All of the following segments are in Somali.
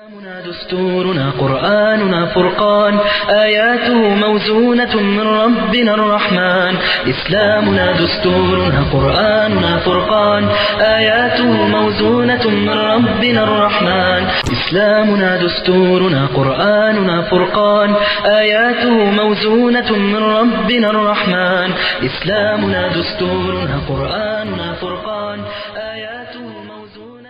دستورنا قرآننا فرقان آياته موزونة من ربنا الرحمن إسلامنا دستورنا قرآننا فرقان آياته موزونة من ربنا الرحمن إسلامنا دستورنا قرآننا فرقان آياته موزونة من ربنا الرحمن إسلامنا دستورنا قرآننا فرقان آياته موزونة من ربنا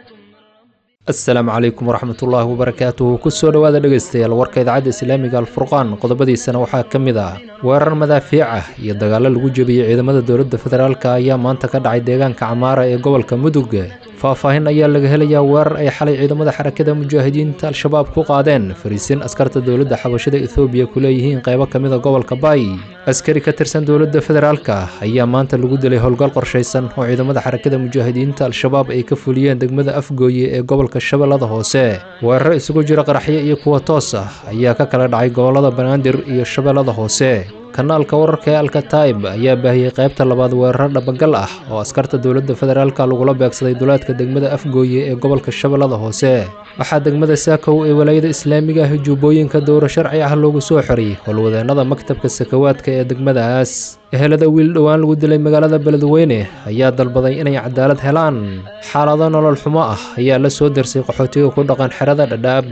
asalaamu calaykum waraxmatullaahi wabarakaatuhu kusoo dhowaada dhegaystayaal warka idaacadda islaamiga alfurqaan qodobadiisana waxaa ka mid ah weerar madaafiic ah iyo dagaallo lagu jebiyey ciidamada dowladda federaalka ayaa maanta ka dhacay deegaanka camaara ee gobolka mudug faahfaahin ayaa laga helayaa weerar ay xalay ciidamada xarakada mujaahidiinta al-shabaab ku qaadeen fariisin askarta dowladda xabashada ethoobiya ku leeyihiin qaybo ka mida gobolka baay askari ka tirsan dowladda federaalka ayaa maanta lagu dilay howlgal qorshaysan oo ciidamada xarakada mujaahidiinta al-shabaab ay ka fuliyeen degmada afgooye ee gobolka shabeellada hoose weeraro isugu jira qaraxyo iyo kuwa toos ah ayaa ka kala dhacay gobolada banaadir iyo shabeellada hoose kanaalka wararka ee alkataib ayaa baahiyey qaybta labaad weeraro dhabagal ah oo askarta dowladda federaalka lagula beegsaday duleedka degmada afgooye ee gobolka shabeellada hoose waxaa degmada saakow ee walaayada islaamiga ah juubooyinka dowro sharci ah loogu soo xiray howlwadeennada maktabka sakawaadka ee degmadaas ehelada wiil dhowaan lagu dilay magaalada beledweyne ayaa dalbaday inay cadaalad helaan xaalado nolol xumo ah ayaa la soo darsay qaxootiga ku dhaqan xerada dhadhaab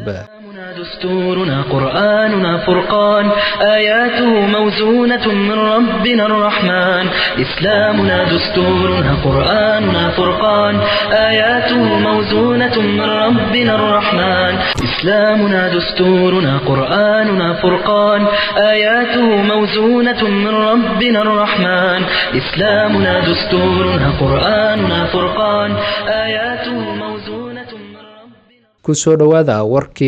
دستورنا قرآننا فرقان آياته موزونة من ربنا الرحمن إسلامنا دستورنا قرآننا فرقان آياته موزونة من ربنا الرحمن إسلامنا دستورنا قرآننا فرقان آياته موزونة من ربنا الرحمن إسلامنا دستورنا قرآننا فرقان آياته موزونة من ربنا kusoo dhowaada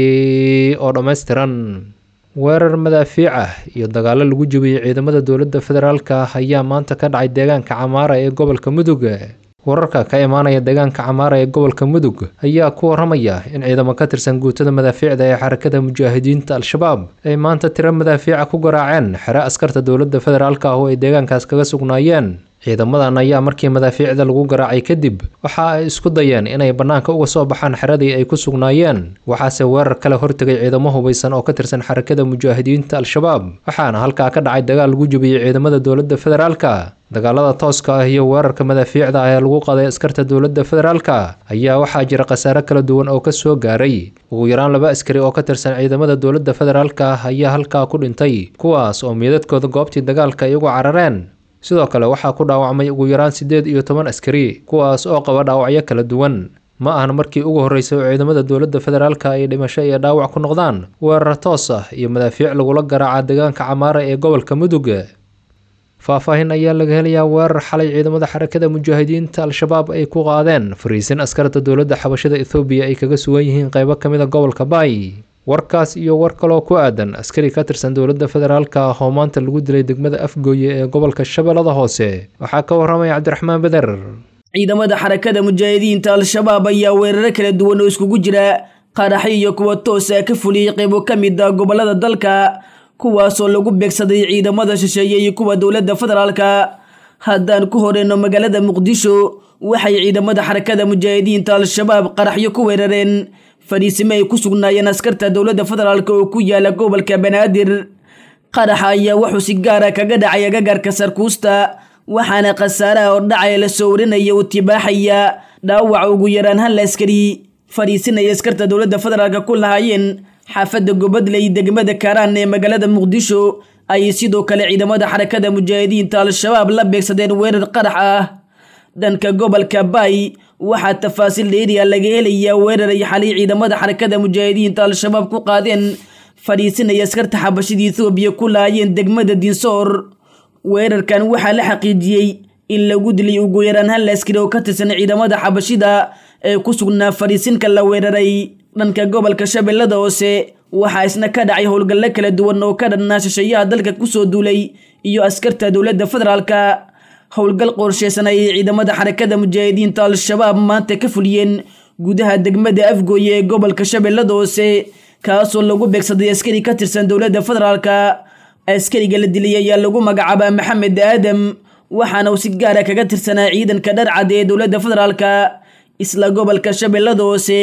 warkii oo dhammaystiran weerar madaafiic ah iyo dagaallo lagu jebiyey ciidamada dowladda federaalka ayaa maanta ka dhacay deegaanka camaara ee gobolka mudug wararka ka imaanaya deegaanka camaara ee gobolka mudug ayaa ku waramaya in ciidamo ka tirsan guutada madaafiicda ee xarakada mujaahidiinta al-shabaab ay maanta tiro madaafiica ku garaaceen xere askarta dowladda federaalka ah oo ay deegaankaas kaga sugnaayeen ciidamadan ayaa markii madaafiicda lagu garaacay kadib waxa ay isku dayeen inay bannaanka uga soo baxaan xeradii ay ku sugnaayeen waxaase weerar kale hortegay ciidamo hubaysan oo ka tirsan xarakada mujaahidiinta al-shabaab waxaana halkaa ka dhacay dagaal lagu jebiyey ciidamada dowladda federaalka dagaalada tooska ah iyo weerarka madaafiicda ah ee lagu qaday askarta dowladda federaalka ayaa waxaa jira khasaare kala duwan oo kasoo gaaray ugu yaraan laba askari oo ka tirsan ciidamada dowladda federaalka ah ayaa halkaa ku dhintay kuwaas oo miidadkooda goobtii dagaalka ay ugu carareen sidoo kale waxaa ku dhaawacmay ugu yaraan siddeed iyo toban askari kuwaas oo qaba dhaawacyo kala duwan ma ahan markii ugu horreysay oo ciidamada dowladda federaalka ay dhimasho iyo dhaawac ku noqdaan weerar toos ah iyo madaafiic lagula garaaca deegaanka camaara ee gobolka mudug faahfaahin ayaa laga helayaa weerar xalay ciidamada xarakada mujaahidiinta al-shabaab ay ku qaadeen fariisin askarta dowladda xabashada ethoobiya ay kaga sugan yihiin qaybo ka mid a gobolka baay warkaas iyo war kaloo ku aadan askari ka tirsan dowladda federaalka ah oo maanta lagu dilay degmada afgooye ee gobolka shabeellada hoose waxaa ka waramaya cabdiraxmaan beder ciidamada xarakada mujaahidiinta al-shabaab ayaa weeraro kala duwan oo iskugu jira qaraxyo iyo kuwa toosa ka fuliyey qaybo ka mid a gobolada dalka kuwaasoo lagu beegsaday ciidamada shisheeye iyo kuwa dowladda federaalka haddaan ku horeyno magaalada muqdisho waxay ciidamada xarakada mujaahidiinta al-shabaab qaraxyo ku weerareen fadhiisimo ay ku sugnaayeen askarta dowladda federaalk oo ku yaala gobolka banaadir qaraxa ayaa wuxuu si gaara kaga dhacay agagaarka sarkuusta waxaana khasaaraha ordhacaya la soo warinaya uu tibaaxaya dhaawaca ugu yaraan hal askari fadhiisinaya askarta dowladda federaalk ku lahaayeen xaafadda gobadley degmada kaaraan ee magaalada muqdisho ayay sidoo kale ciidamada xarakada mujaahidiinta al-shabaab la beegsadeen weerar qarax ah dhanka gobolka baay waxaa tafaasiil dheeriya laga helayaa weerar ay xalay ciidamada xarakada mujaahidiinta al-shabaab ku qaadeen fadhiisinaya askarta xabashada ethoobiya ku laayeen degmada dinsoor weerarkan waxaa la xaqiijiyey in lagu dilay ugu yaraan hal askari oo ka tirsan ciidamada xabashida ee ku sugnaa fadhiisinka la weeraray dhanka gobolka shabeellada hoose waxaa isna ka dhacay howlgallo kala duwan oo ka dhannaa shisheeyaha dalka kusoo duulay iyo askarta dowladda federaalka howlgal qorsheysan ayay ciidamada xarakada mujaahidiinta al-shabaab maanta ka fuliyeen gudaha degmada afgooye ee gobolka shabeellada hoose kaasoo lagu beegsaday askari ka tirsan dowladda federaalka askariga la dilay ayaa lagu magacaabaa maxamed aadam waxaana uu si gaara kaga tirsanaa ciidanka dharcad ee dowladda federaalka isla gobolka shabeellada hoose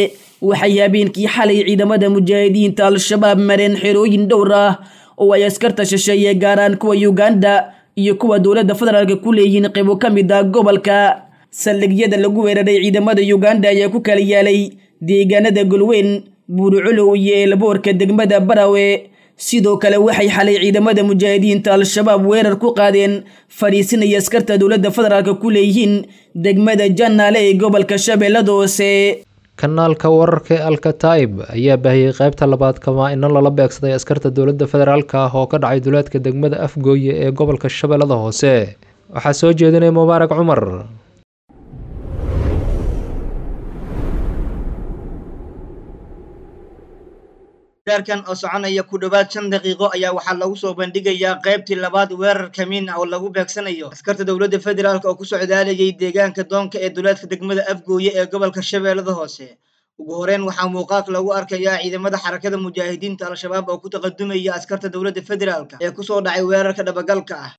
waxay habeenkii xalay ciidamada mujaahidiinta al-shabaab mareen xerooyin dhowr ah oo ay askarta shisheeye gaaraan kuwa uganda iyo kuwa dowladda federaalka ku leeyihiin qaybo ka mid ah gobolka saldhigyada lagu weeraray ciidamada uganda ayaa ku kala yaalay deegaanada golweyn buuricolow iyo eelboorka degmada barawe sidoo kale waxay xalay ciidamada mujaahidiinta al-shabaab weerar ku qaadeen fadhiisinaya askarta dowladda federaalka ku leeyihiin degmada janaale ee gobolka shabeellada hoose kanaalka wararka ee alkataib ayaa baahiyey qaybta labaad kamaa-ino lala beegsaday askarta dowladda federaalka ah oo ka dhacay duleedka degmada afgooye ee gobolka shabeellada hoose waxaa soo jeedinaya mubaarak cumar weerarkan oo soconaya ku dhowaad shan daqiiqo ayaa waxaa lagu soo bandhigayaa qaybtii labaad weerar kamiin ah oo lagu beegsanayo askarta dowladda federaalk oo ku socdaalayay deegaanka doonka ee duleedka degmada afgooye ee gobolka shabeellada hoose ugu horeyn waxaa muuqaalka lagu arkayaa ciidamada xarakada mujaahidiinta al-shabaab oo ku taqadumaya askarta dowladda federaalk ee kusoo dhacay weerarka dhabagalka ah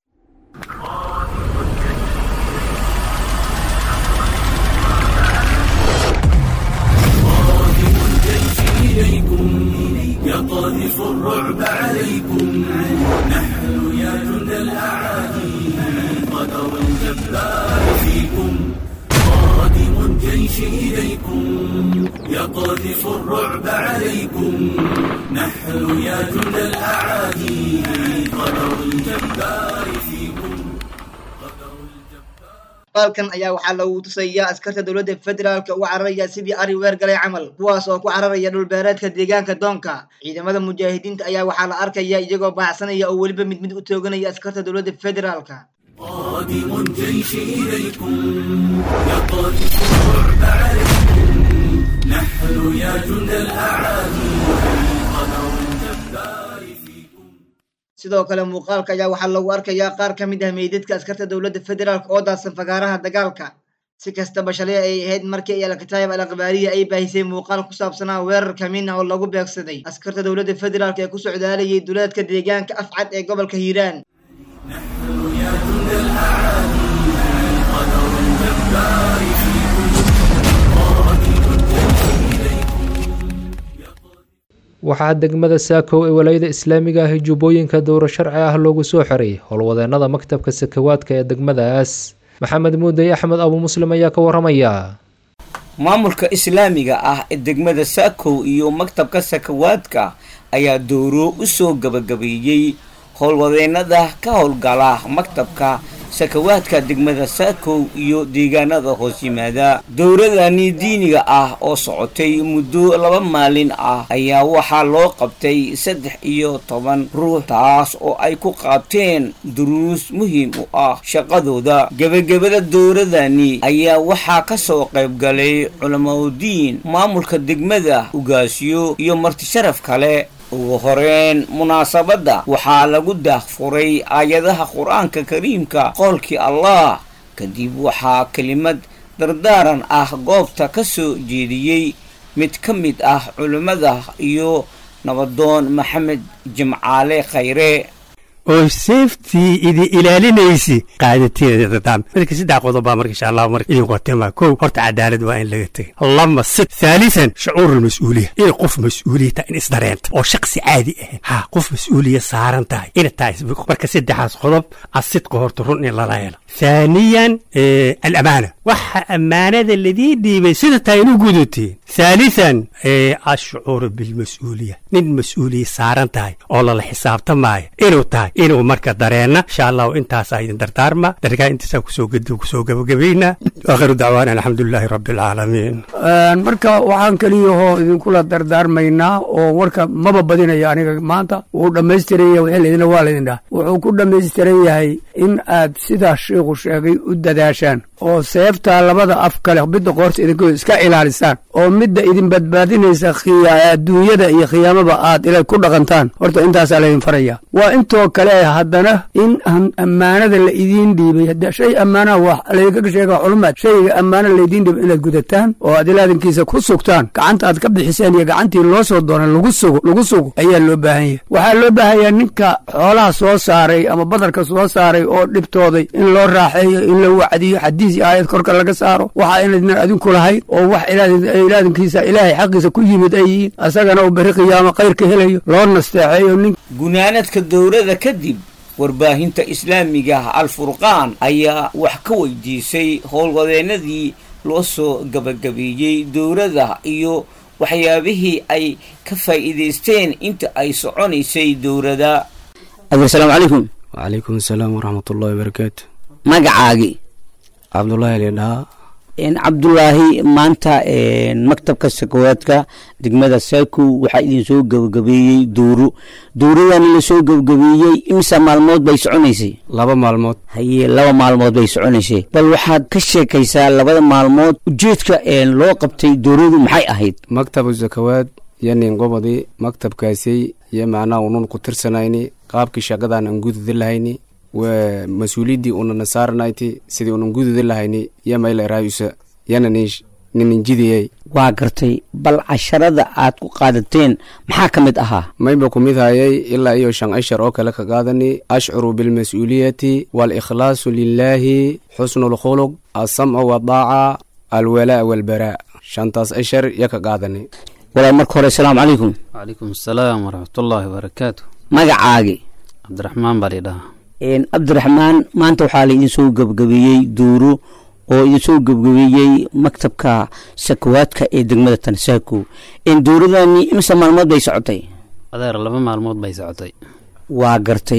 يقذف الرعب عليكم نحن يا جند الأعادي قدر الجبار فيكم قادم الجيش إليكم يقذف الرعب عليكم نحن يا جند الأعادي قدر الجبار فيكم muuqaalkan ayaa waxaa lagu tusayaa askarta dowladda federaalka u cararaya sidii ari weer galay camal kuwaas oo ku cararaya dhulbeereedka deegaanka doonka ciidamada mujaahidiinta ayaa waxaa la arkaya iyagoo baacsanaya oo weliba mid mid u tooganaya askarta dowladda federaalka قادم الجيش إليكم يقذف الرعب عليكم نحن يا جند الأعادي قدر الجبار فيكم sidoo kale muuqaalka ayaa waxaa lagu arkayaa qaar ka mid ah meydadka askarta dowladda federaalk oo daadsan fagaaraha dagaalka si kastaba shalay ay ahayd markii ay alkataayib al akhbaariya ay baahisay muuqaal ku saabsanaa weerar kamiin ah oo lagu beegsaday askarta dowladda federaalk ee ku socdaalayay duleedka deegaanka afcad ee gobolka hiiraan يا جند الأعادي قدر الجبار فيكم قادم الجيش إليكم waxaa degmada saakow ee walaayada islaamiga ah jubbooyinka dowro sharci ah loogu soo xiray howlwadeenada maktabka sakawaadka ee degmadaas maxamed muudey axmed abu muslim ayaa ka waramaya maamulka islaamiga ah ee degmada saakow iyo maktabka sakawaadka ayaa dowro u soo gabagabeeyey howlwadeenada ka howlgala maktabka sakawaadka degmada saakow iyo deegaanada hoos yimaada dowladani diiniga ah oo socotay muddo laba maalin ah ayaa waxaa loo qabtay saddex iyo toban ruux taas oo ay ku qaabteen duruus muhiim u ah shaqadooda gebagabada dowladani ayaa waxaa ka soo qayb galay culamaudiin maamulka degmada ugaasyo iyo martisharaf kale ugu horeyn munaasabadda waxaa lagu daahfuray aayadaha qur-aanka kariimka qoolkii allah kadib waxaa kelimad dardaaran ah goobta ka soo jeediyey mid ka mid ah culimmada iyo nabadoon maxamed jimcaale khayre oo seeftii idin ilaalinaysi qaadateeda dadaan marka saddex qodob baa marka insha allah marka idin qotema kow horta cadaalad waa in laga tegay lama sid thaalithan shucuur almas-uuliya in qof mas-uuliya tahay in isdareenta oo shaksi caadi ahayn ha qof mas-uuliya saaran tahay ina tahay marka saddexaas qodob asidqa horta run in lala helo ثانيا آه الأمانة وح أمانة الذي دي بسيطة تاينو قدوتين ثالثا آه الشعور بالمسؤولية من مسؤولية سارن تاي أولا الحساب تماي إنو تاي إنو مركة دارينا إن شاء الله وإنت سايدن دردارما دركا إنت ساكو سو قدو كسو قبو قبينا وآخر دعوانا الحمد لله رب العالمين marka waxaan keliyahoo idinkula dardaarmaynaa oo warka maba badinaya aniga maanta wuu dhammaystiran yahay wixii laydina waa laydin dhaha wuxuu ku dhammaystiran yahay in aad sidaa sheikhu sheegay u dadaashaan oo seeftaa labada af kale midda qoorta idinko iska ilaalisaan oo midda idin badbaadinaysa adduunyada iyo khiyaamaba aad ila ku dhaqantaan horta intaasaa laydin faraya waa intoo kale haddana in ammaanada la idiin dhiibay hadda shay ammaanaha waa laydinka sheega culumaad shayga ammaana laydiin dhiibay inaad gudataan oo aad ilaadankiisa ku sugtaan gacanta aad ka bixiseen iyo gacantii loo soo doonay lagu sugo lagu sugo ayaa loo baahan yahay waxaa loo baahan yahay ninka xoolaha soo saaray ama badarka soo saaray oo dhibtooday in loo raaxeeyo in la wacdiyo xadiis iyo aayad kor dhabarka laga saaro waxa inaydnan adinku lahayn oo wax ilaadankiisa ilaahay xaqiisa ku yimid ay yihiin asagana uu berri qiyaamo khayrka helayo loo nasteexeeyo nin gunaanadka dowladda kadib warbaahinta islaamiga alfurqaan ayaa wax ka weydiisay howlwadeenadii loo soo gabagabeeyey dowladda iyo waxyaabihii ay ka faa'iidaysteen inta ay soconaysay dowladda asalaamu calaykum wacalaykum asalaam waraxmatullahi wabarakaatu magacaagi cabdullaahi lidhaa cabdulaahi maanta maktabka sakawaadka degmada saaku waxaa idin soo gabagabeeyey dowro dowradani lasoo gabagabeeyey imisa maalmood bay soconaysay laba maalmood haye laba maalmood bay soconaysay bal waxaad ka sheekaysaa labada maalmood ujeedka loo qabtay dowradu maxay ahayd maktabu sakawaad iyo ninqobadi maktabkaasi iyo macnaha unun ku tirsanayni qaabkii shaqadan aan gududi lahayni waa mas-uuliyaddii unana saaranayti sidii unan gududi lahayni iyo maylerayusa yana ninninjidiyey waa gartay bal casharada aad ku qaadateen maxaa ka mid ahaa mayba ku mid hayay ilaa iyo shan ashar oo kale ka qaadani ashcuru bilmas-uuliyati waalikhlaasu lilaahi xusnu lkhuluq alsamcu wadaaca alwalaa walbaraa shantaas ashar iyo ka qaadani walaal marka hore asalaamu calaykum wacalaykum asalaam waraxmatullaahi wabarakaatu magacaagi cabdiraxmaan baa lidhahaa cabdiraxmaan maanta waxaa laidin soo gebgabeeyey duuro oo idin soo gebgabeeyey maktabka sakawaadka ee degmada tansaako dowradani imse maalmood bay socotay adeer laba maalmood bay socotay waa gartay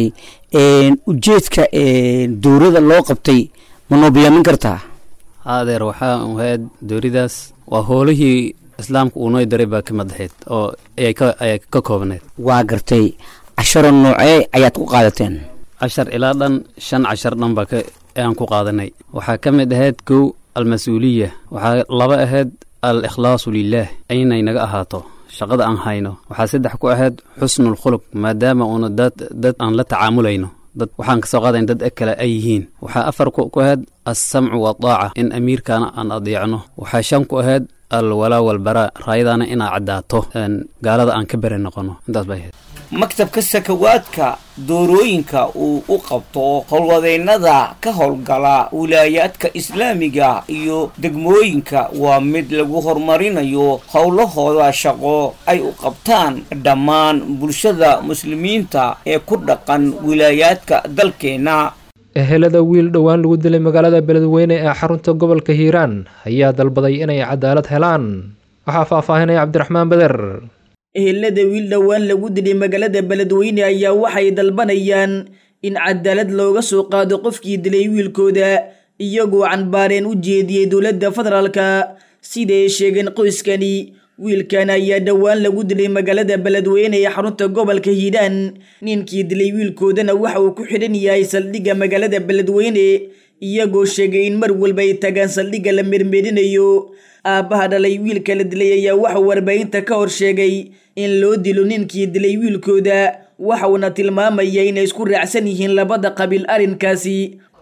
ujeedka dowrada loo qabtay ma noo biyaamin kartaa adeer waxaa ahayd dooridaas waa hoolihii islaamka uu noo daray baa ka madaxeed oo ayay ka koobneed waa gartay casharo noocee ayaad ku qaadateen cashar ilaa dhan shan cashar dhan baa ayaan ku qaadanay waxaa ka mid ahayd kow almas-uuliya waxaa laba ahayd al ikhlaasu lilaah aynay naga ahaato shaqada aan hayno waxaa saddex ku ahayd xusnul khuluq maadaama uuna dad dad aan la tacaamulayno dad waxaan kasoo qaadayn dad kale ay yihiin waxaa afar ku ahayd alsamcu wadaaca in amiirkaana aan adeecno waxaa shan ku ahayd alwalaa walbaraa raayadaana inaa caddaato gaalada aan ka beri noqono intaas bay ahayd maktabka sakawaadka doorooyinka uu u qabto howlwadeennada ka howlgala wilaayaadka islaamiga iyo degmooyinka waa mid lagu horumarinayo howlahooda shaqo ay u qabtaan dhammaan bulshada muslimiinta ee ku dhaqan wilaayaadka dalkeenna ehelada wiil dhowaan lagu dilay magaalada beledweyne ee xarunta gobolka hiiraan ayaa dalbaday inay cadaalad helaan waxaa faahfaahinaya cabdiraxmaan beder ehelada wiil dhowaan lagu dilay magaalada beledweyne ayaa waxay dalbanayaan in cadaalad looga soo qaado qofkii dilay wiilkooda iyagoo canbaareen u jeediyey dowladda federaalka siday sheegeen qoyskani wiilkan ayaa dhowaan lagu dilay magaalada beledweyne ee xarunta gobolka hiiraan ninkii dilay wiilkoodana waxa uu ku xidhan yahay saldhigga magaalada beledweyne iyagoo sheegay in mar walba ay tagaan saldhigga la mermerinayo aabbaha dhalay wiilka la dilay ayaa waxauu warbaahinta ka hor sheegay in loo dilo ninkii dilay wiilkooda waxauna tilmaamaya inay isku raacsan yihiin labada qabiil arrinkaasi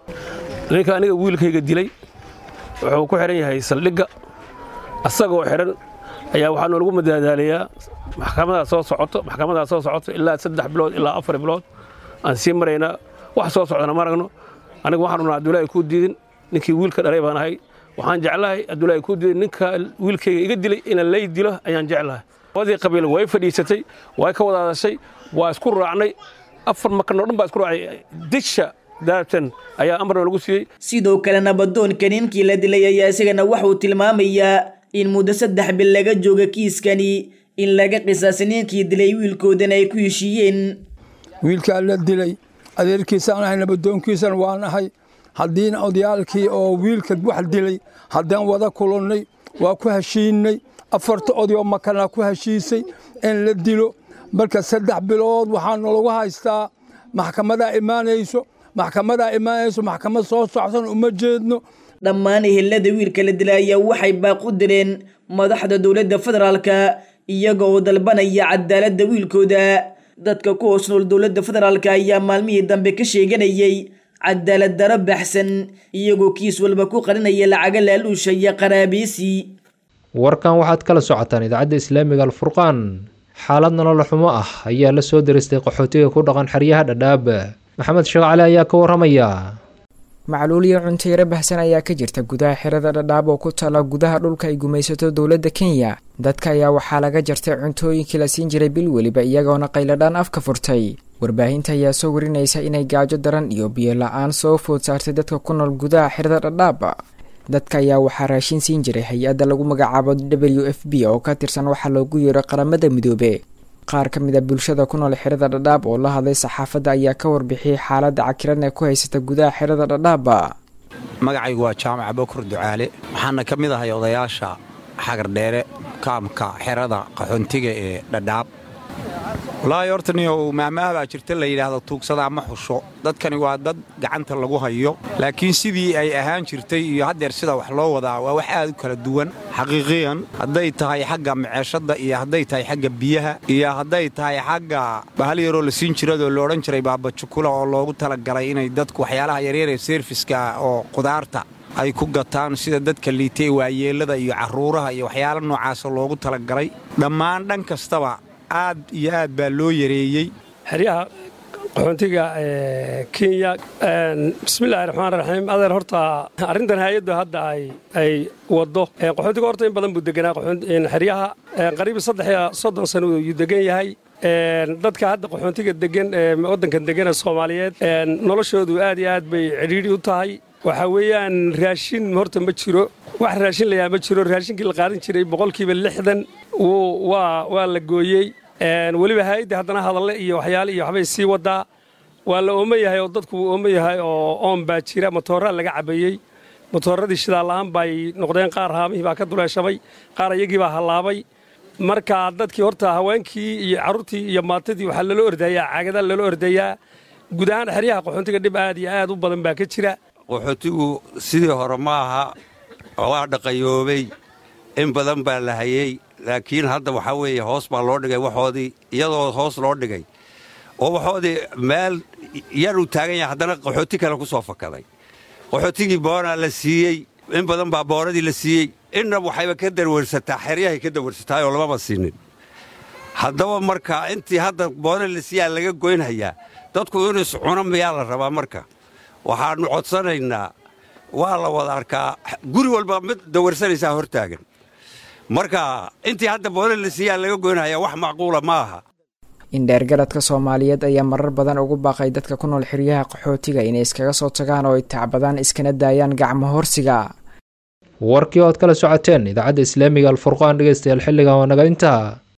ninka aniga wiilkayga dilay wuxuu ku xidhan yahay saldhigga asagoo xidhan ayaa waxaa noolagu madaadaalayaa maxkamadaa soo socoto maxkamadaa soo socoto ilaa saddex bilood ilaa afar bilood aan sii maraynaa wax soo socdana ma aragno aniga waxaan unaa abdullaahi kuu diidin ninkii wiilka dhalay baan ahay waxaan jeclahay abdullaahi kuu diidin ninka wiilkayga iga dilay inaan lay dilo ayaan jeclahay labadii qabiil way fadhiisatay way ka wada hadashay waa isku raacnay afar makanoo dhan baa isku raacay disha daarabtan ayaa amarna lagu siiyey sidoo kale nabadoonka ninkii la dilay ayaa isagana waxuu tilmaamayaa in muddo saddex bil laga jooga kiiskani in laga qisaasay ninkii dilay wiilkoodana ay ku heshiiyeen wiilkaa la dilay adeerkiisaan ahay nabadoonkiisan waan ahay haddiina odayaalkii oo wiilka wax dilay haddaan wada kulannay waa ku heshiinay afarta odayoo makanaa ku heshiisay in la dilo marka saddex bilood waxaa nalagu haystaa maxkamadaa imaanayso maxkamadaa imaanayso maxkamad soo socsan uma jeedno dhammaan ehelada wiilka la dilay ayaa waxay baaq u direen madaxda dowladda federaalka iyaga oo dalbanaya cadaaladda wiilkooda dadka ku hoos nool dowladda federaalka ayaa maalmihii dambe ka sheeganayay cadaalad daro baxsan iyagoo kiis walba ku qarinaya lacaga laaluusha iyo qaraabiisi warkan waxaad kala socotaan idaacadda islaamiga alfurqaan xaalad nolol xumo ah ayaa la soo diristay qaxootiga ku dhaqan xeryaha dhadhaab maxamed sheekh cali ayaa ka waramaya macluul iyo cunteere bahsan ayaa ka jirta gudaha xerada dhadhaab oo ku taala gudaha dhulka ay gumaysato dowladda kenya dadka ayaa waxaa laga jartay cuntooyinkii la siin jiray bil weliba iyagoona qayladhaan afka furtay warbaahinta ayaa soo warinaysa inay gaajo daran iyo biyo la-aan soo food saartay dadka ku nool gudaha xerada dhadhaab dadka ayaa waxaa raashin siin jiray hay-adda lagu magacaabo w f b oo ka tirsan waxaa loogu yeero qaramada midoobe qaar ka mid a bulshada ku nool xerada dhadhaab oo la hadlay saxaafadda ayaa ka warbixiyey xaaladda cakiran ee ku haysata gudaha xerada dhadhaab magacaygu waa jaamac bokur ducaale waxaana ka mid ahay odayaasha xagardheere kaamka xerada qaxoontiga ee dhadhaab walaahi horta niyow maamaabaa jirta la yidhaahdo tuugsadaa ma xusho dadkani waa dad gacanta lagu hayo laakiin sidii ay ahaan jirtay iyo haddeer sida wax loo wadaa waa wax aad u kala duwan xaqiiqiyan hadday tahay xagga maceeshadda iyo hadday tahay xagga biyaha iyo hadday tahay xagga bahal yaroo la siin jiradoo la odhan jiray baabajukula oo loogu talagalay inay dadku waxyaalaha yaryar ee seerfiska oo qudaarta ay ku gataan sida dadka liitay waayeellada iyo carruuraha iyo waxyaala noocaasa loogu talagalay dhammaan dhan kastaba aad iyo aad baa loo yareeyey xeryaha qaxoontiga kenya bismillahi raxmaan raxiim adeer horta arrintan hay-addu hadda ay waddo qaxoontiga horta in badan buu deganaa xeryaha qariib saddex iyo soddon sano yuu degan yahay dadka hadda qaxoontiga degan waddankan degan ee soomaaliyeed noloshoodu aad iyo aad bay cidhiidhi u tahay waxaa weeyaan raashin horta ma jiro wax raashin layaa ma jiro raashinkii la qaadan jiray boqolkiiba lixdan waa la gooyey weliba hay-adda haddana hadalle iyo waxyaale iyo waxbay sii wadaa waa la oomo yahay oo dadku wuu oomo yahay oo oon baa jira matooraa laga cabayey matooradii shidaalla'aan bay noqdeen qaar haamihii baa ka duleeshabay qaar iyagii baa hallaabay marka dadkii horta haweenkii iyo carruurtii iyo maatadii waxaa lala ordayaa caagadaa lala ordayaa guud ahaan xeryaha qaxoontiga dhib aad iyo aad u badan baa ka jira qaxootigu sidii hore ma aha waa dhaqayoobay in badan baa la hayey laakiin hadda waxaa weeye hoos baa loo dhigay waxoodii iyadoo hoos loo dhigay oo waxoodii meel yaruu taagan yahay haddana qaxooti kale ku soo fakaday qaxootigii boonaa la siiyey in badan baa boonadii la siiyey inna waxayba ka darwarsataa xeryahay ka darwarsataayoo lamaba siinin haddaba marka intii hadda boona la siiyaa laga goynhayaa dadku inuu iscuno miyaa la rabaa marka waxaannu codsanaynaa waa la wada arkaa guri walba mid dawarsanaysaa hor taagan marka intii hadda boona la siiyaa laga goynhayaa wax macquula ma aha indheergaradka soomaaliyeed ayaa marar badan ugu baaqay dadka ku nool xeryaha qaxootiga inay iskaga soo tagaan oo ay tacbadaan iskana daayaan gacmo horsiga warkii ood kala socoteen idaacadda islaamiga alfurqaan dhegeystayaal xilligan waa naga intaa